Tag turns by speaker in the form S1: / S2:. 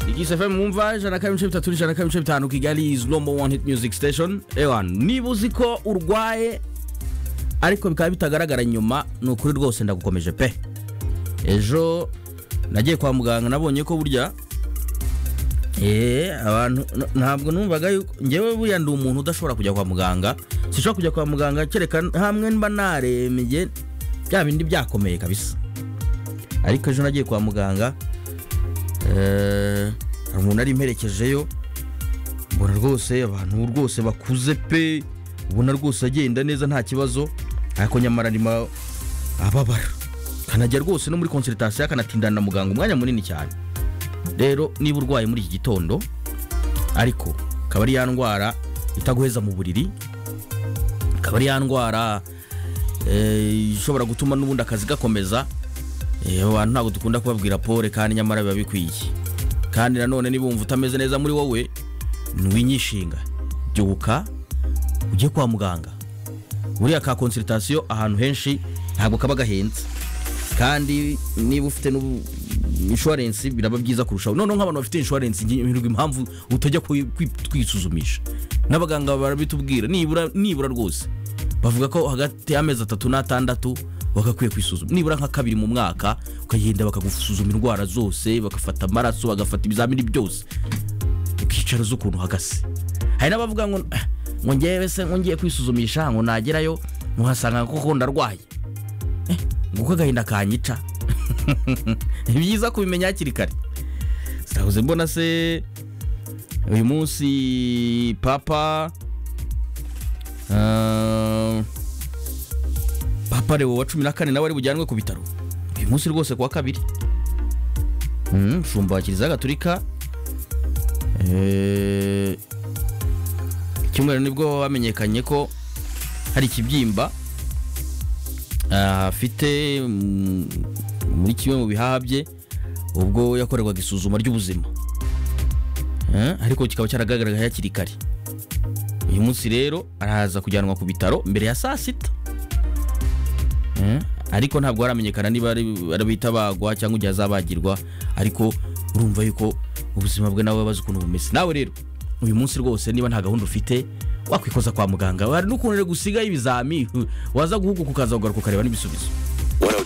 S1: Ikisi FM mwumva ijana na kabiri ibice bitatu n'ijana na kabiri ibice bitanu Kigali is number one hit music station ewan niba uzi ko urwaye ariko bikaba bitagaragara nyuma ni ukuri rwose ndagukomeje pe ejo nagiye kwa muganga nabonye ko burya eee abantu ntabwo numvaga yuko ngewe buriya ndi umuntu udashobora kujya kwa muganga sinshobora kujya kwa muganga kereka hamwe mba narembye bya bindi byakomeye kabisa ariko ejo nagiye kwa muganga eh, hari umuntu ari imperekejeyo mbona rwose abantu rwose bakuze pe ubona rwose agenda neza nta kibazo ariko nyamara arimo ababara kanajya rwose no muri konsiritasiyo akanatindana na muganga umwanya munini cyane rero niba urwaye muri iki gitondo ariko akaba ari ya ndwara itaguheza mu buriri akaba ari ya ndwara eh, ishobora gutuma n'ubundi akazi gakomeza Eh, abantu ntabwo dukunda kubabwira pole kandi nyamara biba bikwiye kandi nanone niba wumva utameze neza muri wowe ntiwinyishinga byuka ujye kwa muganga buriya ka konsiritasiyo ahantu henshi ntabwo kaba gahenze kandi niba ufite n'ubu- inshuwarensi biraba byiza kurushaho noneho nk'abantu bafite inshuwarensi ngirirwa impamvu utajya kwi- kwi- kwisuzumisha n'abaganga barabitubwira nibura nibura rwose bavuga ko hagati y'amezi atatu n'atandatu bagakwiye kwisuzuma nibura nka kabiri mu mwaka ukagenda bakagusuzuma indwara zose bagafata amaraso bagafata ibizamini byose ukicara uzi ukuntu uhagaze hari n'abavuga ngo "Ah, ngo ngewe se ngo ngiye kwisuzumisha ngo nagerayo muhasanga koko ndarwaye Eh, nguko agahinda kanyica ni byiza kubimenya hakiri kare sinahuze mbona se uyu munsi papa ah, papa reba wa cumi na kane nawe ari bujyanwe ku bitaro uyu munsi rwose kuwa kabiri Mm, shumba wa kiliziya gaturika Eh, icyumweru nibwo bamenyekanye ko hari ikibyimba ah, afite mm, muri kimwe mu bihaha bye ubwo yakorerwaga isuzuma ry'ubuzima Eh, ariko kikaba cyaragaragaraga hakiri kare uyu munsi rero araza kujyanwa ku bitaro mbere ya saa sita Eh, ariko ntabwo haramenyekana niba ari- ari bitabagwa cyangwa igihe azabagirwa ariko urumva yuko ubuzima bwe nawe bazi ukuntu bumeze nawe rero uyu munsi rwose niba nta gahunda ufite wakwikoza kwa muganga hari n'ukuntu rero gusigaho ibizami waza guhuguka ukaza kugaruka ukareba n'ibisubizo